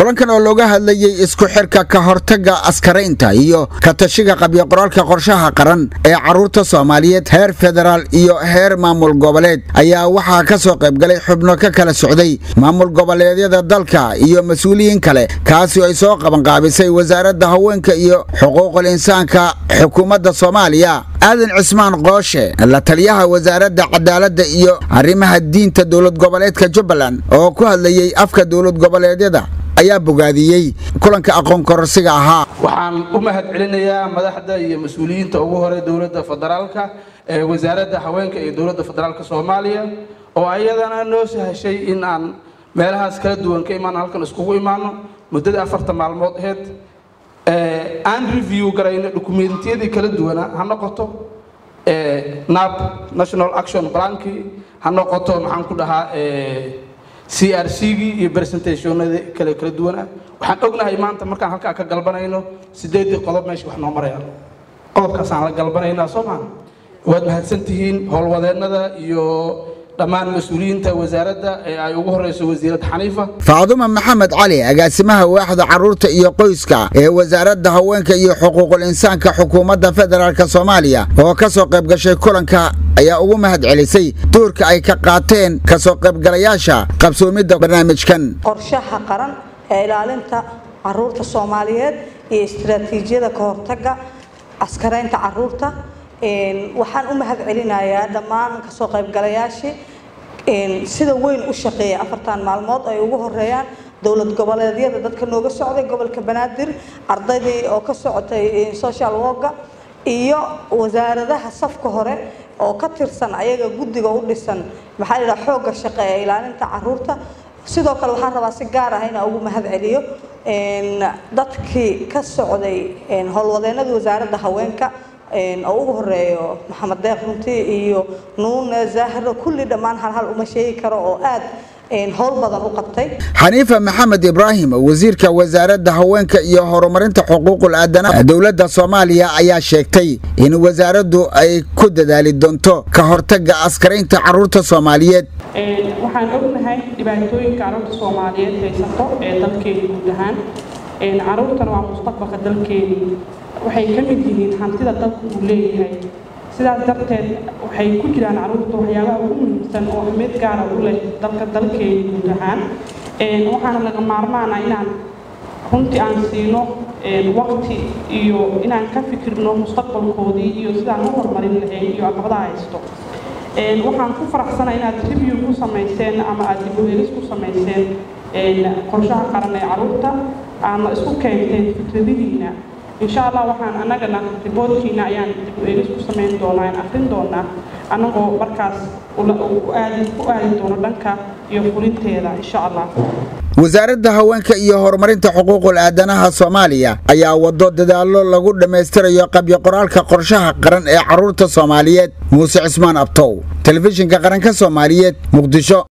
kulankan oo looga hadlayey isku xirka ka hortagga askaraynta iyo ka tashiga qabyo qoraalka qorshaha qaran ee carruurta soomaaliyeed heer federaal iyo heer maamul goboleed ayaa waxaa ka soo qaybgalay xubno ka kala socday maamul goboleedyada dalka iyo mas-uuliyiin kale kaasi oo ay soo qabanqaabisay wasaaradda haweenka iyo xuquuqul insaanka xukuumadda soomaaliya aadan cismaan qooshe la taliyaha wasaaradda cadaaladda iyo arrimaha diinta dowlad goboleedka jubbaland oo ku hadlayey afka dowlad goboleedyada ayaa bogaadiyey kulanka aqoon kororsiga ahaa waxaan u mahad celinayaa madaxda iyo mas-uuliyiinta ugu hore dowladda federaalka ee wasaaradda haweenka iyo dowladda federaalka soomaaliya oo ayadana noo sahashay in aan meelahaas kala duwan ka imaan halkan iskugu imaano muddada afarta maalmood aheyd aan review garayno dokumentiyadii kala duwana ha noqoto nab national action plankii ha noqoto maxaan ku dhahaa c r c-gii iyo presentationadii kale kala duwana waxaan ognahay maanta markaan halkaa ka galbanayno sideedii qodob meesha wax noo marayaan qodobkaasaan la galbanaynaa soo maa waad mahadsantihiin howlwadeennada iyo dhammaan mas-uuliyiinta wasaaradda ee ay ugu horeyso wasiirad xaniifa faaduma maxamed cali agaasimaha waaxda carruurta iyo qoyska ee wasaaradda haweenka iyo xuquuqul insaanka xukuumadda federaalk soomaaliya oo ka soo qayb gashay kulanka ayaa ugu mahad celisay doorka ay ka qaateen ka soo qaybgalayaasha qabsoomidda barnaamijkan qorshaha qaran ee ilaalinta caruurta soomaaliyeed iyo istaraatiijiyada ka hortagga askaraynta caruurta waxaan u mahad celinayaa dhammaan kasoo qaybgalayaashii sida weyn u shaqeeya afartan maalmood ay ugu horeeyaan dowlad goboleedyada dadka nooga socday gobolka banaadir ardaydii oo ka socotay social worka iyo wasaaradaha safka hore oo ka tirsan ayaga guddiga u dhisan maxaa la xoogga shaqe ee ilaalinta caruurta sidoo kale waxaan rabaa si gaar ah inaan ugu mahad celiyo dadkii ka socday howlwadeenada wasaaradda haweenka oo ugu horeeyo maxamed deeq runtii iyo nuune zahro kulli dhammaan halhal uma sheegi karo oo aad howl badan u qabtay xaniifa maxamed ibraahim wasiirka wasaaradda haweenka iyo horumarinta xuquuqul aadanaha dowladda soomaaliya ayaa sheegtay in wasaaraddu ay ku dadaali doonto ka hortagga askaraynta carruurta soomaaliyeed waxaan ognahay dhibaatooyinka carruurta soomaaliyeed haysato ee dalkeena guud ahaan carruurtana waa mustaqbalka dalkeeni waxay ka mid yihiin hantida dalku uu leeyahay sidaas darteed waxay ku jiraan carruurta waxyaabaha ugu muhiimsan oo ahmeed gaara u leh dalka dalkeeni guud ahaan waxaana laga maarmaana inaan runtii aan siino waqti iyo inaan ka fikirno mustaqbalkoodii iyo sidaan u horumarin lahayn iyo caqabadaha haysto waxaan ku faraxsana inaad review ku samayseen ama aad dib u helis ku samayseen qorshaha qaran ee carruurta aadna isku keenteen fikradihiina insha allah waxaan annagana riboodkiina ayaan dib u eegis ku samayn doonaa aan akrin doonaa annagoo markaas ku aadi doono dhanka iyo fulinteeda insha allah wasaaradda haweenka iyo horumarinta xuquuqul aadanaha soomaaliya ayaa wado dadaallo lagu dhammaystirayo qabyo qoraalka qorshaha qaran ee carruurta soomaaliyeed muuse cismaan abtow telefishinka qaranka soomaaliyeed muqdisho